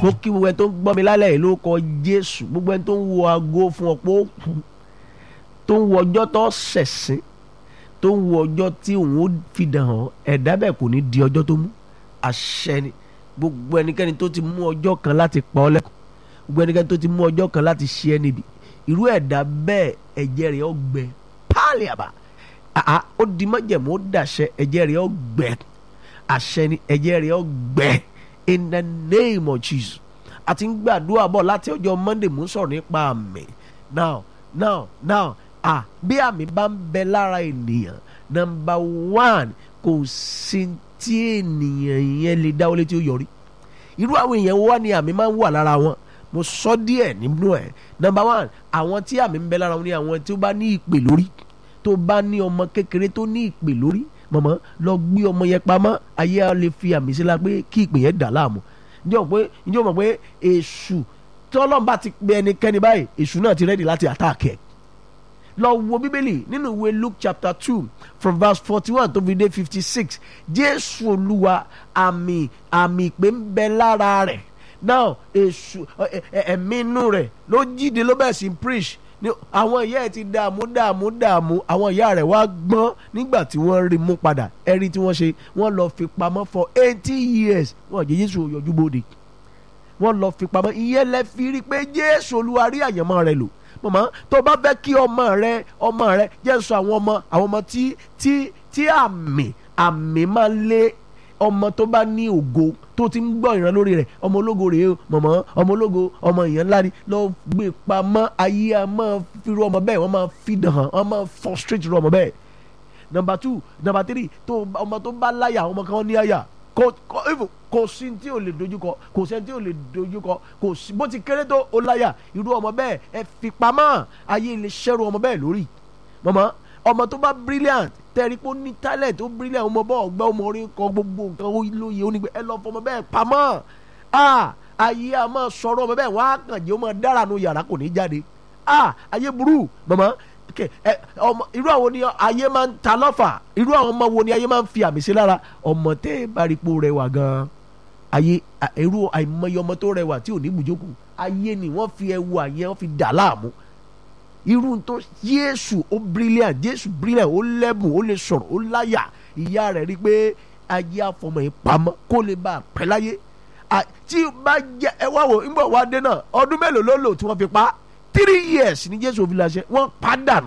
mo kí gbogbo ẹni tó ń gbọ́ mi lálẹ́ yìí ló kọ jésù gbogbo ẹni tó ń wo aago fún ọ pé ó kú tó ń wo ọjọ́ tó ṣẹ̀sìn tó ń wo ọjọ́ tí òun ó fi dàn án ẹ̀dá bẹ́ẹ̀ kò ní di ọjọ́ tó mú àṣẹ ni gbogbo ẹnikẹ́ni tó ti mú ọjọ́ kan láti pa ọ́ lẹ́kọ̀ọ́ gbogbo ẹnikẹ́ni tó ti mú ọjọ́ kan láti ṣe ẹ́ níbi irú ẹ̀dá bẹ́ẹ̀ ẹ̀jẹ̀ rẹ̀ ó gbẹ páàlì àbá àá ó di májẹ̀mú ó dàṣẹ ẹ̀jẹ̀ rẹ̀ ó gbẹ àṣẹ ni ẹ̀jẹ̀ rẹ̀ ó gbẹ in the name of Jesus a ti ń gbàdúrà bọ̀ láti ọjọ́ Monday mú sọ̀rọ̀ nípa àmì now now now ah bí àmì bá ń bẹ lára ènìyàn number one kò sí tí ènìyàn yẹn lè dáwọ́lé tí ó yọrí irú àwọn èèyàn wá ní àmì máa ń wà lára wọn mo sọ díẹ̀ nínú ẹ̀ number one àwọn tí àmì ń bẹ lára wọn ni àwọn tí ó bá ní ìpè lórí tó bá ní ọmọ kékeré tó ní ìpè lórí mọ̀mọ́ lọ gbé ọmọ yẹn pamọ́ ayé á lè fi àmì sí la pé kí ìpè yẹn dà láàmú ǹjẹ́ o pé ǹjẹ́ o mọ̀ pé èṣù tọ́lọ́mbà ti pe ẹnikẹ́ni báyìí èṣù náà ti rẹ́dì láti àtàkì ẹ̀ lọ wo bíbélì nínú ìwé luke chapter two from verse forty one tó fi dé fifty six jésù olúwa àmì àmì ìpè ń bẹ lára rẹ̀ now èṣù ẹ̀mí inú rẹ̀ ló jíde ló bẹ̀rẹ̀ sí preach ni àwọn ìyá ẹ̀ ti dààmú dààmú dààmú àwọn ìyá rẹ̀ wá gbọ́n nígbà tí wọ́n rí mú padà ẹ̀rí tí wọ́n ṣe wọ́n lọ fi pamọ́ for eighty years wọ́n jẹ́ jésù yọjú bóde wọ́n lọ fi pamọ́ ìyẹn lẹ fi rí i pé jésù olúwa rí àyànmọ́ rẹ̀ lò mọ̀mọ́ tó bá fẹ́ kí ọmọ rẹ ọmọ rẹ jẹ́ sọ àwọn ọmọ àwọn ọmọ tí tí tí àmì àmì máa ń lé ọmọ tó bá ní ògo tó ti ń gbọ́ ìran lórí rẹ̀ ọmọ ológo rèé o mọ̀mọ́ ọmọ ológo ọmọ èèyàn ńlá ni lọ gbé pamọ́ ayé a máa fi ru ọmọ bẹ́ẹ̀ wọ́n máa fi dàn án wọ́n máa frustrate ru ọmọ bẹ́ẹ̀ number two number three tó ọmọ tó bá láyà ọmọ kan ní àyà kò kò even kò sí tí o lè dojúkọ kò sẹ́ni tí o lè dojúkọ kò sí bó ti kéré tó o láyà irú ọmọ bẹ́ẹ̀ ẹ fi pamọ́ ayé lè ṣẹ́rù ọmọ bẹ́ẹ̀ lórí mọ̀mọ́ ọmọ tó bá brilliant tẹ́rí pé ó ní talent ó brilliant ọmọ bọ́ ọgbẹ́ ọmọ orí kan gbogbo nǹkan ó lóye ó ní pé ẹ lọ fọmọ bẹ́ẹ̀ pamọ́ ah ayé a máa sọ̀rọ̀ ọmọ bẹ́ẹ̀ wọ́n á kàn jẹ́ ó máa dára nu yàrá kò ní jáde ah ayé burú mọ̀mọ́ kẹ ẹ ọmọ irú àwọn ni ayé máa ń ta lọ́fà irú àwọn ọmọ wo ni ayé máa ń fi àmì sí lára ọmọ tẹ́ ẹ bá rí ipò rẹwà gan-an ayé irú àìmọye ọmọ tó rẹwà tí ò ní bùjókòó ayé ni wọ́n fi ẹwu àyẹ wọ́n fi dà láàmú irú tó Jésù ó brilliant Jésù brilliant ó lẹ́bùn ó lè sọ̀rọ̀ ó láyà ìyá rẹ̀ rí pé ayé àfọmọ yìí pamọ́ kó lè bá a pẹ́ láyé tí bá jẹ ẹ wá wò ń bọ̀ wá dé náà ọdún mélòó ló lò tí wọ́n fi pa á three years ní jésù òfin láṣẹ wọ́n padànù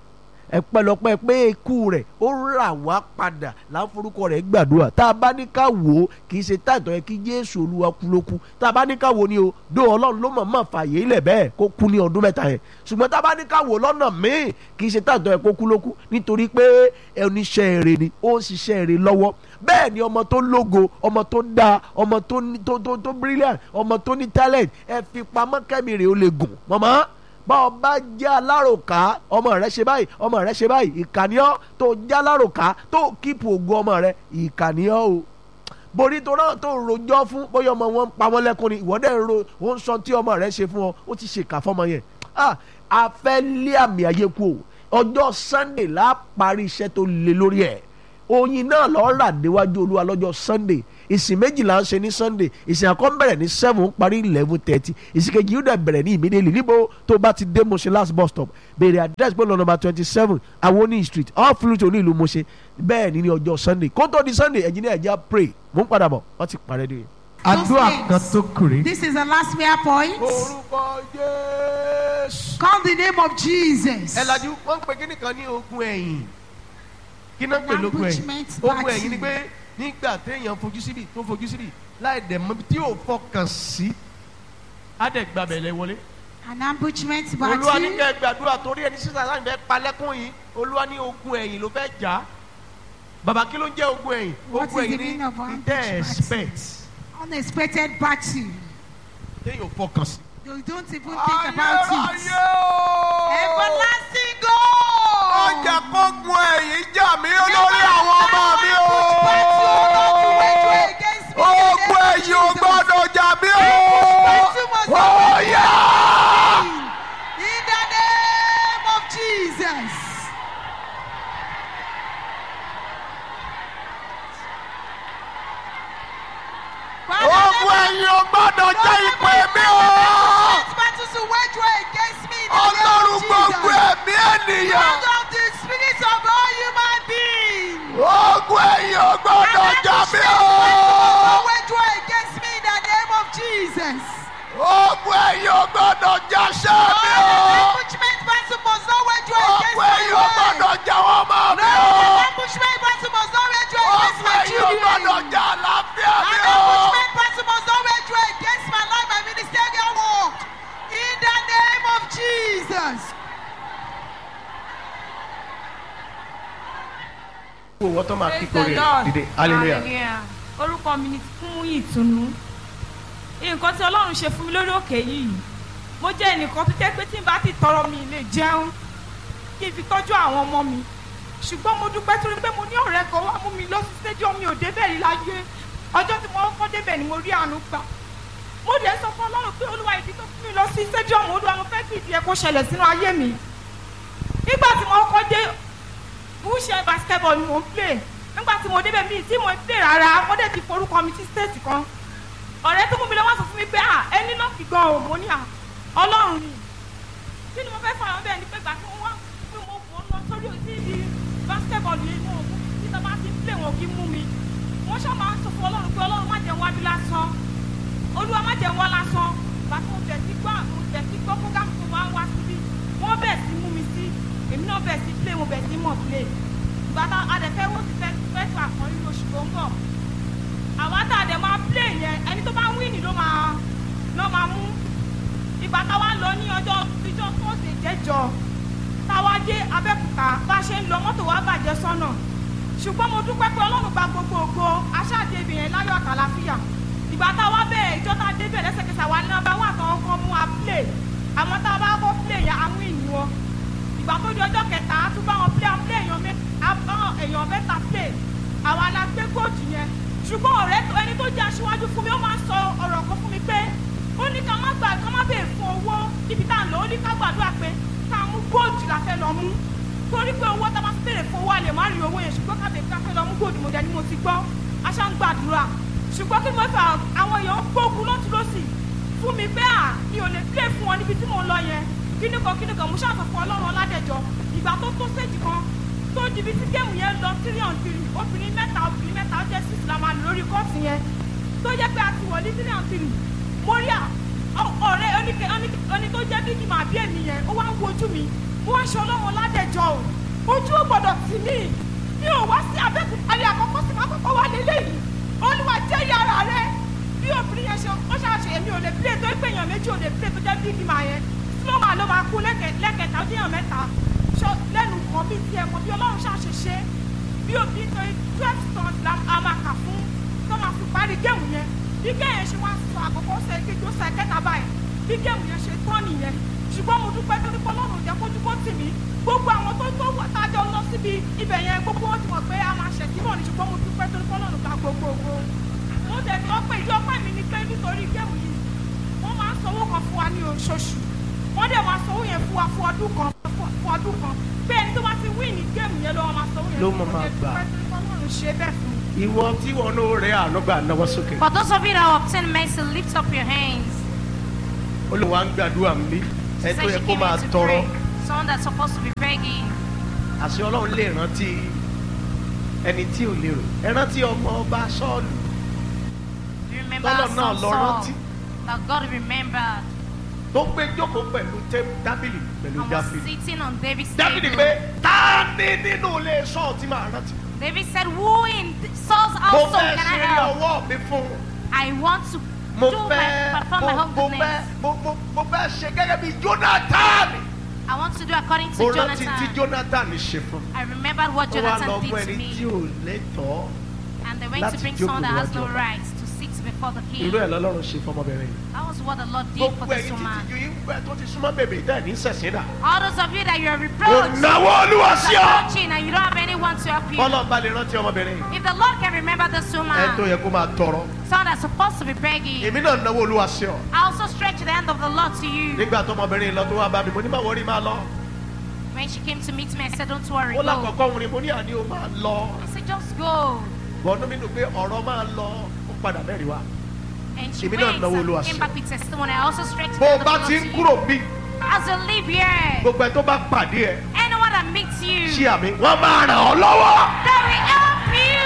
ẹpẹlọpẹ pé ikú rẹ̀ ó rà wá padà láforúkọ rẹ̀ gbàdúrà tá a bá ní ká wò ó kì í ṣe táìtọ́ yẹ kí jésù olúwa kú ló kú tá a bá ní ká wò ó ni o dó ọlọ́run ló mọ̀ mọ̀ fàyè ilẹ̀ bẹ́ẹ̀ kó kú ní ọdún mẹ́ta yẹn ṣùgbọ́n tá a bá ní ká wò ó lọ́nà míì kì í ṣe táìtọ́ yẹ kó kú ló kú nítorí pé oníṣẹ́ èrè ni ó ń ṣiṣẹ́ èrè lọ́wọ́ bẹ́ẹ̀ ni ọmọ tó lógo ọmọ tó dáa ọmọ tó tó tó tó brilliant ọmọ tó ní talent ẹ fi pamọ́ kẹ́mi rè ó lè gùn mọ́mọ́ bá ọ bá jẹ́ aláròká ọmọ rẹ ṣe báyìí ọmọ rẹ ṣe báyìí ìkànnìọ́ tó jẹ́ aláròká tó kíìpù ògo ọmọ rẹ ìkànnìọ́ o borí tó náà tó rojọ́ fún bóyá ọmọ wọn ń pa wọn lẹ́kùn ni ìwọ́dẹ̀ ń ro ó ń sọ tí ọmọ rẹ ṣe fún ọ ó ti ṣèkà fọmọ yẹn a fẹ́ lé àmì ayé kú o ọjọ́ Sunday la parí iṣẹ́ tó le lórí ẹ̀ oyin náà lọ́ọ́ rà níwájú olúwa lọ́jọ́ Sunday ìsìn méjìlá ń ṣe ní sunday ìsìn àkọ́ bẹ̀rẹ̀ ní seven parí eleven thirty ìsìn kejì yóò dẹ̀ bẹ̀rẹ̀ ní immediately níbo tó bá ti dé Moshe last bus stop béèrè address pẹ̀lú number twenty seven awoni street off flute ní ìlú Moshe bẹ́ẹ̀ ni ní ọjọ́ sunday kó tó di sunday engineer ẹ̀jẹ̀ pray mò ń padà bọ̀ wọ́n ti parẹ́ dé. àdúrà kan tó kùrè. This is the last prayer point. orúkọ Jésù. Call the name of Jesus. ẹ lajú wọ́n ń pe kíní kan ní ogun ẹ̀yìn kí náà ń pè lógun ẹ̀yìn Ambushment ogun ẹ̀yìn ni battle. pé nígbà téèyàn fojú síbi tó fojú síbi láì dẹ̀ mọ́ tí yóò fọkàn sí á dẹ̀ gbàbẹ̀ lẹ wọlé. An ambushment olúwa ní battle. kẹ́ ẹ gbàdúrà torí ẹni sísá láì fẹ́ palẹ́kùn yìí olúwa ní ogun ẹ̀yìn ló fẹ́ jà á bàbá kí ló ń jẹ́ ogun ẹ̀yìn What ogun is the ẹ̀yìn meaning of ní tẹ́ ẹ ambushment? expect Unexpected battle. téèyàn fọkàn sí. You don't even think about it. ayérayé o Everlasting God. ọjà kógun ẹ̀yìn jà mí lórí àwọn ọmọ mi o. ogun ẹ̀yìn ò gbọ́dọ̀ jà mí o. Ọ̀yà! In the name of Jesus. ogun ẹ̀yìn ò gbọ́dọ̀ gbọ́dọ̀ jẹ́ ìpè mi o. Let battles to wage war against me in the name ọlọ́run of gbogbo Jesus. ẹ̀mí ènìyàn. Lord of the spirits of all human beings. ogun ẹ̀yìn ò gbọ́dọ̀ jà mí o. Don't wage war against me in the name of Jesus. ogun ẹ̀yìn ò gbọ́dọ̀ jà sẹ́ mi o. All the ambushment battle must not wage war against ogun my ẹ̀yìn ò life. gbọ́dọ̀ jà wọ́n mọ́ mi No, o. the ambushment battle must not wage war against ogun my ẹ̀yìn ò gbọ́dọ̀ children. jà àlàáfíà mi An o. ambushment battle must not wage war against my life, my ministerial work. In the name of Jesus. wo wọ́n tó máa kí Praise the kórè Lord. dìde hallelujah. Hallelujah. orúkọ mi ni fún ìtùnú nǹkan tí ọlọ́run ṣe fún mi lórí òkè yìí mo jẹ́ ẹnìkan tó jẹ́ pé tí n bá ti tọrọ mi lè jẹun kí n fi tọ́jú àwọn ọmọ mi ṣùgbọ́n mo dúpẹ́ torí pé mo ní ọ̀rẹ́ kan wá mú mi lọ sí stadium mi ò débẹ̀ rí láyé ọjọ́ tí mo kọ́ débẹ̀ ni mo rí àánú gbà mo dẹ̀ sọ fún ọlọ́run pé olúwa ìdí tó fún mi lọ sí stadium olúwa mo fẹ́ kí ìdí ẹ̀ kó ṣẹlẹ̀ sínú ayé mi nígbà tí mo kọ́ dé bullshit basketball ni mo ń play nígbà tí mo débẹ̀ mi tí mo ń play rárá wọ́n dẹ̀ ti forúkọ mi sí state kan ọ̀rẹ́ tó mú mi lọ́wọ́ sọ fún mi pé à ẹni náà fi gan òun mo ní à ọlọ́run ni kí ni mo fẹ́ fọyọ́ bẹ́ẹ̀ ni pé gbà tí mo wá pé mo fò ó lọ sórí òsì ibi basketball yìí mo mú tí tó bá ti ń play wọn kì í mú mi wọ́n ṣáà máa ń sọ fún ọlọ́run pé ọlọ́run má jẹ́ wá bí lásán olúwa má jẹ́ wá lásán gbà tí mo bẹ̀ sí gbọ́ mo bẹ̀ sí gbọ́ program tó máa ń wá síbí wọ́n bẹ̀ sí mú mi sí èmi náà bẹ̀ sí play mo bẹ̀ sí mọ̀ play ìgbà tá a dẹ̀ fẹ́ wọ́n ti fẹ́ fẹ́ tó àkọ́rí oṣù tó ń bọ̀ àwa tá a dẹ̀ máa play yẹn ẹni tó bá wíìnì ló máa ló máa mú ìgbà táwa lọ ní ọjọ́ ìjọ tọ́sídẹ̀ẹ́ jẹjọ táwa dé abẹ́òkúta bá a ṣe ń lọ mọ́tò wa bàjẹ́ sọ́nà ṣùgbọ́n mo dúpẹ́ pé ọlọ́run gba gbogbo ògo aṣáájú ibì yẹn láyọ̀ àtàlàfíà ìgbà táwa bẹ́ẹ̀ ìjọ tá a dé bẹ̀rẹ̀ lẹ́sẹ̀kẹsẹ̀ àwa ní nọ́mbà wà tán ọkọ mú wa play àmọ́ tá a bá kọ́ play yẹn àwọn ènìyàn wọn ìgbà tó di ọjọ́ kẹta a tún bá wọn play àwọn play èèyàn mẹ́ àwọn èèyàn mẹ́ta play àwa la gbé góòtù yẹn ṣùgbọ́n ọ̀rẹ́ tó ẹni tó jẹ́ aṣíwájú fún mi ó máa ń sọ ọ̀rọ̀ kan fún mi pé ó ní ká má gbà ká má bèè fún owó níbi tá à ń lò ó ní ká gbàdúrà pé ká mú góòtù la fẹ́ lọ mú torí pé owó tá a bá bèrè fún owó a lè má rí owó yẹn ṣùgbọ́n ká bèè ká fẹ́ lọ mú góòtù mo jẹ́ ni mo ti gbọ́ aṣá ń gbàdúrà ṣùgbọ́n kí mo fà àwọn èèyàn ń gbógun lọ́tún lọ́sì fún mi pé à mi ò lè play fún wọn níbi tí mò ń lọ yẹn kíní kan kíní kan mo ṣàtọ̀fọ̀ ọlọ́run ọládẹjọ ìgbà tó tó séjì kan tó di bí tí géèmù yẹn lọ three on three obìnrin mẹ́ta obìnrin mẹ́ta ó jẹ́ six la máa lò lórí kọ́ọ̀tù yẹn tó jẹ́ pé a ti wọ̀ ní three on three mo rí à ọ- ọ̀rẹ́ oníke oní tó jẹ́ bí kì máa bí èmi yẹn ó wá ń wojú mi mo wá ń ṣe ọlọ́run ọládẹjọ o ojú ò gbọ́dọ̀ tì mí mi ò wá sí abẹ́kúta rí àkọ́kọ́ sí máa kọ́kọ́ wá lélẹ́yìí olúwa jẹ́ yàrá rẹ bí obìnrin yẹn ṣe ó ṣàṣe èmi ò lè play tó pé èèyàn méjì ò lè play tó jẹ́ bí kì máa yẹn snowman ló máa kú lẹ́kẹ̀- lẹ́kẹ̀ta ó déyàn mẹ́ta ṣọ lẹ́nu kan bí tiẹ̀ kan bí ọlọ́run ṣàṣe ṣe bí òbí tó twelve stones la a máa kà fún tó máa fi parí géèmù yẹn bí géèyàn ṣe wá sọ àkọ́kọ́ sọ èkejì ó sọ ẹ̀kẹta báyìí bí géèmù yẹn ṣe tán nìyẹn ṣùgbọ́n mo dúpẹ́ torí pé ọlọ́run ò jẹ́ kójú kó tì mí gbogbo àwọn tó tó wà tájọ lọ síbi ibẹ̀ yẹn gbogbo wọn ti mọ̀ pé a máa ṣẹ̀ síbọ̀ ní ṣùgbọ́n mo dúpẹ́ torí pé ọlọ́run gba gbogbo ògo mo tẹ̀ sọ pé ìjọ pẹ́ mi ni pé nítorí géèmù yìí wọ́n máa ń sanwó kan fún wa ní oṣooṣù wọ́n dẹ̀ máa sanwó yẹn fún wa fún ọdún kan fún fún ọdún kan pé ẹni tó bá ti wí ní géèmù yẹn lọ́wọ́ máa sanwó yẹn Ló fún máa máa ọdún gbà. pẹ́ torí pé ọlọ́run ṣe bẹ́ẹ̀ fún mi. ìwọ tí wọn ló rẹ ànúgbà náwó sókè For those of you that obtain mercy, lift up your hands. olùwà ń gbàdúrà mi ẹ tó Say yẹ she kó came máa here to tọrọ pray. Someone that's supposed to be begging. àṣẹ ọlọ́run lè rántí ẹni tí ò lérò ẹ rántí ọmọ ọba sọ́ọ̀lù Do you remember Tọ́lọ̀ our náà son lọ Saul rántí. that God remembered tó gbé jókòó pẹ̀lú tẹ́- tábìlì pẹ̀lú and was dáfídì sitting on David's dáfídì table? pé tá a ní nínú ilé sọ́ọ̀ tí màá rántí David said, Who in Saul's mo household fẹ́ can I ṣe help? ọwọ́ mi fún un. I want to mo do fẹ́ my perform my mo home mo fẹ́ business. mo mo mo fẹ́ ṣe gẹ́gẹ́ bí jonathan I want to do according mo to rántí tí Jonathan. jonathan ṣe fún I remembered what ó wá lọ Jonathan fún did to ẹni tí me. ò lẹ́tọ̀ọ́ And they went láti to bring jókòó someone that has no níwájú ọba. right to sit before the king. irú ẹ̀ lọ́lọ́run ṣe fọmọbìnrin yìí. That was what the Lord did for gbogbo this ẹ̀yin woman. títí ju yín pẹ́ tó ti súnmọ́ bèbè tẹ́ ẹ̀ ní sẹ̀sìn dà. All those of you that you are reproached, ònàwó olúwa sí ọ. approaching, and you don't have anyone to help you. bọ́lọ̀ bá lè rántí ọmọbìnrin yìí. If the Lord can remember this ẹ tó woman, yẹ kó máa tọrọ. someone that's supposed to be begging, èmi náà náwó olúwa sí ọ. I also stretch the hand of the Lord to you. nígbà tó ọmọbìnrin yìí lọ tó wá bá mi mo ní báwo rí máa lọ. When she came to meet me, I said, Don't worry, ó go. lákọ̀ọ́kọ́ òun ni mo ní àní o máa lọ. I said, Just go. bọ́ọ̀nù mi nù pé ọ̀rọ̀ máa lọ ó padà mẹ́rin wá. And she Èmi náà went náwó Olúwa and sí. came back with testimony. I also stretched bó the o hand of bá the ti Lord ń to kúrò you. bí As you live here, gbogbo ẹ tó bá pàdé ẹ anyone that meets you, ṣí àmì wọn máa ràn ọ́ lọ́wọ́. they will help you.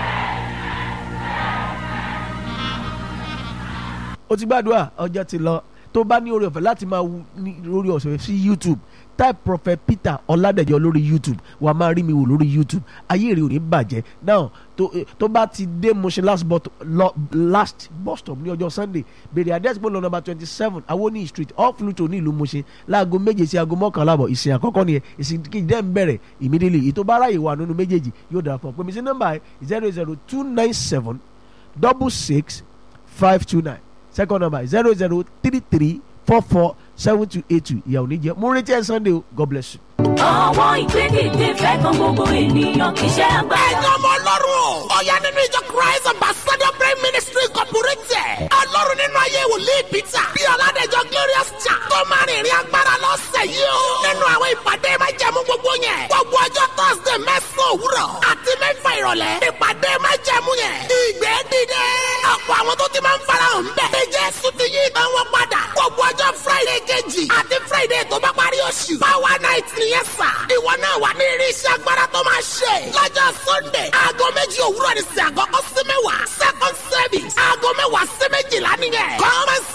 o ti gbàdúrà ọjọ́ ti lọ tó bá ní orí ọ̀fẹ́ láti máa wú ní orí ọ̀sẹ̀ sí youtube type prophet peter ọ̀làdẹ̀jọ́ lórí youtube wàá máa rí mi wò lórí youtube ayé rẹ̀ ò ní bàjẹ́ now tó eh, tó bá ti dé Mushin last bus lọ last bus stop ní ọjọ́ sunday bèrè àdẹ́sí pé lọ number twenty seven awoni street off Luto ní ìlú Mushin láago méje sí aago mọ́kànlá àbọ̀ ìsìn àkọ́kọ́ nìyẹn ìsìn kejì dẹ́ ń bẹ̀rẹ̀ immediately ètò bá ráyè wà nínú méjèèjì yóò darapọ̀ pèmí sí nọ́mbà zero zero two nine seven double six five two nine second number zero zero three three four four seven two eight two ìyàwó níjẹ mo ń retí ẹ sunday o god bless you. àwọn ìgbédìde fẹ́ kan gbogbo ènìyàn kì í ṣe agbára. ẹ̀yin ọmọ ọlọ́run o. ọ̀yá nínú ìjọ christ ambassador prayer ministry incorporated. ọlọ́run nínú ayé wòlíì peter. bí ọ̀làdẹ̀jọ glorious cha. tó máa rìn ìrìn agbára lọ́sẹ̀ yìí o. nínú àwọn ìpàdé máa jẹ́mu gbogbo yẹn. gbogbo ọjọ́ thursday mẹ́sàn-án òwúrọ̀. àti mẹ́fà ìrọ̀lẹ́. ìpàdé máa jẹ́mu yẹn. ìgbẹ́ dìde. ọ̀pọ̀ àwọn tó ti máa ń farahàn bẹ̀. bí jésù ti yí ìtàn wọn padà. gbogbo ọjọ́ friday kejì. àti friday tó bá parí oṣù. power night nìyẹn sà. ìwọ náà wà ní irinṣẹ́ agbára tó máa ṣe. lọ́jọ́ sunday aago méjì òwúrọ̀ ní sí àkọ́kọ́ sí mẹ́wàá. second service aago mẹ́wàá sí méjìlá nìyẹn. come and